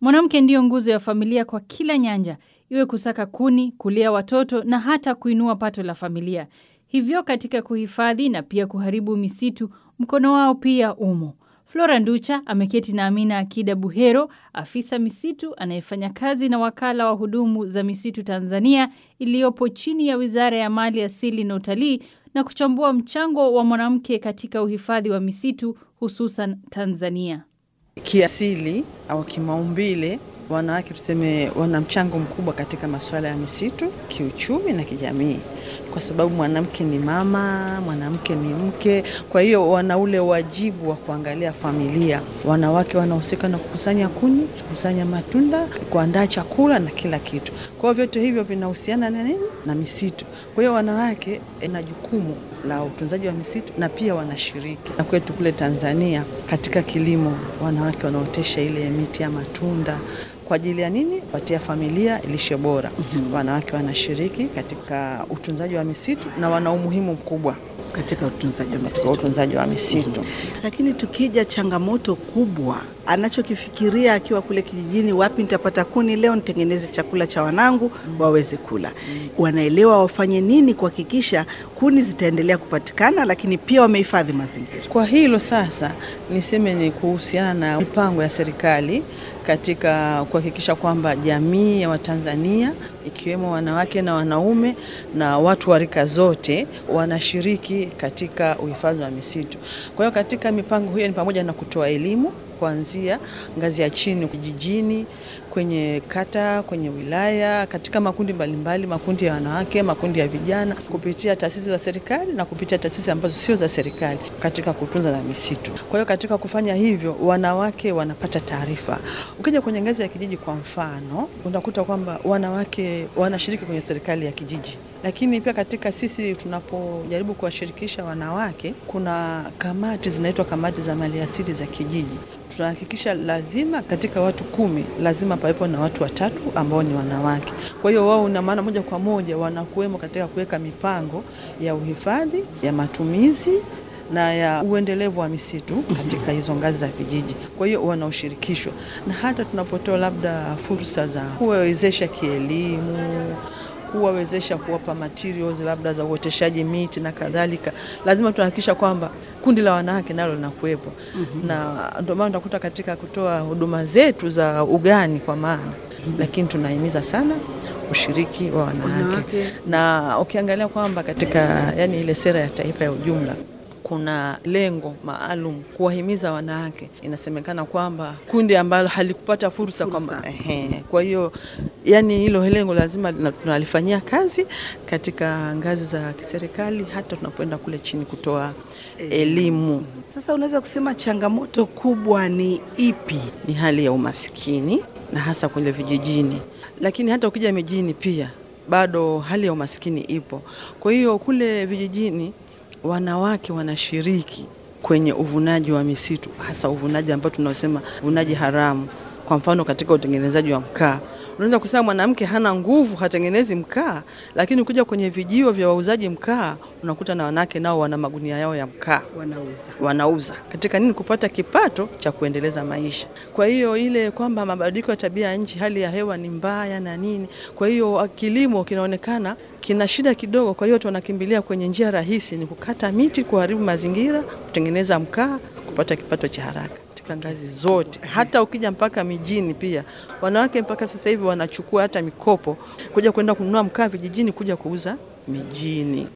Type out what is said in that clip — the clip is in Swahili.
Mwanamke ndiyo nguzo ya familia kwa kila nyanja, iwe kusaka kuni, kulea watoto na hata kuinua pato la familia. Hivyo katika kuhifadhi na pia kuharibu misitu, mkono wao pia umo. Flora Nducha ameketi na Amina Akida Buhero, afisa misitu anayefanya kazi na wakala wa hudumu za misitu Tanzania iliyopo chini ya Wizara ya Mali Asili na Utalii na kuchambua mchango wa mwanamke katika uhifadhi wa misitu hususan Tanzania. Kiasili au kimaumbile, wanawake tuseme, wana mchango mkubwa katika masuala ya misitu, kiuchumi na kijamii, kwa sababu mwanamke ni mama, mwanamke ni mke. Kwa hiyo wana ule wajibu wa kuangalia familia. Wanawake wanahusika na kukusanya kuni, kukusanya matunda, kuandaa chakula na kila kitu. Kwa hiyo vyote hivyo vinahusiana na nini? Na misitu. Kwa hiyo wanawake ina jukumu la utunzaji wa misitu na pia wanashiriki. Na kwetu kule Tanzania katika kilimo, wanawake wanaotesha ile miti ya matunda kwa ajili ya nini? Kupatia familia lishe bora. mm-hmm. Wanawake wanashiriki katika utunzaji wa misitu na wana umuhimu mkubwa katika utunzaji wa katika misitu. utunzaji wa misitu. Lakini tukija changamoto kubwa anachokifikiria akiwa kule kijijini, wapi nitapata kuni leo nitengeneze chakula cha wanangu waweze kula. Wanaelewa wafanye nini kuhakikisha kuni zitaendelea kupatikana, lakini pia wamehifadhi mazingira. Kwa hilo sasa niseme ni kuhusiana na mipango ya serikali katika kuhakikisha kwamba jamii ya Watanzania ikiwemo wanawake na wanaume na watu wa rika zote wanashiriki katika uhifadhi wa misitu. Kwa hiyo katika mipango hiyo ni pamoja na kutoa elimu kuanzia ngazi ya chini kijijini, kwenye kata, kwenye wilaya, katika makundi mbalimbali, makundi ya wanawake, makundi ya vijana, kupitia taasisi za serikali na kupitia taasisi ambazo sio za serikali katika kutunza na misitu. Kwa hiyo katika kufanya hivyo, wanawake wanapata taarifa. Ukija kwenye ngazi ya kijiji, kwa mfano, unakuta kwamba wanawake wanashiriki kwenye serikali ya kijiji lakini pia katika sisi tunapojaribu kuwashirikisha wanawake, kuna kamati zinaitwa kamati za maliasili za kijiji. Tunahakikisha lazima katika watu kumi lazima pawepo na watu watatu ambao ni wanawake. Kwa hiyo wao, na maana moja kwa moja wanakuwemo katika kuweka mipango ya uhifadhi, ya matumizi na ya uendelevu wa misitu katika hizo ngazi za vijiji. Kwa hiyo wanaoshirikishwa, na hata tunapotoa labda fursa za kuwawezesha kielimu kuwawezesha kuwapa materials labda za uoteshaji miti na kadhalika, lazima tuhakikisha kwamba kundi la wanawake nalo linakuwepo. mm-hmm. na ndio maana unakuta katika kutoa huduma zetu za ugani kwa maana mm-hmm. lakini tunahimiza sana ushiriki wa wanawake, Wanawake. na ukiangalia kwamba katika yani ile sera ya taifa ya ujumla kuna lengo maalum kuwahimiza wanawake. Inasemekana kwamba kundi ambalo halikupata fursa, kwamba ehe, kwa hiyo yani hilo lengo lazima lina- tunalifanyia kazi katika ngazi za kiserikali, hata tunapoenda kule chini kutoa elimu. Sasa unaweza kusema changamoto kubwa ni ipi? Ni hali ya umaskini na hasa kule vijijini, lakini hata ukija mijini pia bado hali ya umaskini ipo. Kwa hiyo kule vijijini wanawake wanashiriki kwenye uvunaji wa misitu, hasa uvunaji ambao tunaosema uvunaji haramu. Kwa mfano katika utengenezaji wa mkaa, unaweza kusema mwanamke hana nguvu, hatengenezi mkaa, lakini ukija kwenye vijio vya wauzaji mkaa unakuta na wanawake nao wana magunia yao ya mkaa Wanauza. wanauza katika nini? Kupata kipato cha kuendeleza maisha. Kwa hiyo ile kwamba mabadiliko ya tabia ya nchi, hali ya hewa ni mbaya na nini, kwa hiyo kilimo kinaonekana kina shida kidogo. Kwa hiyo watu wanakimbilia kwenye njia rahisi, ni kukata miti, kuharibu mazingira, kutengeneza mkaa, kupata kipato cha haraka katika ngazi zote. Hata ukija mpaka mijini pia, wanawake mpaka sasa hivi wanachukua hata mikopo kuja kwenda kununua mkaa vijijini, kuja kuuza mijini.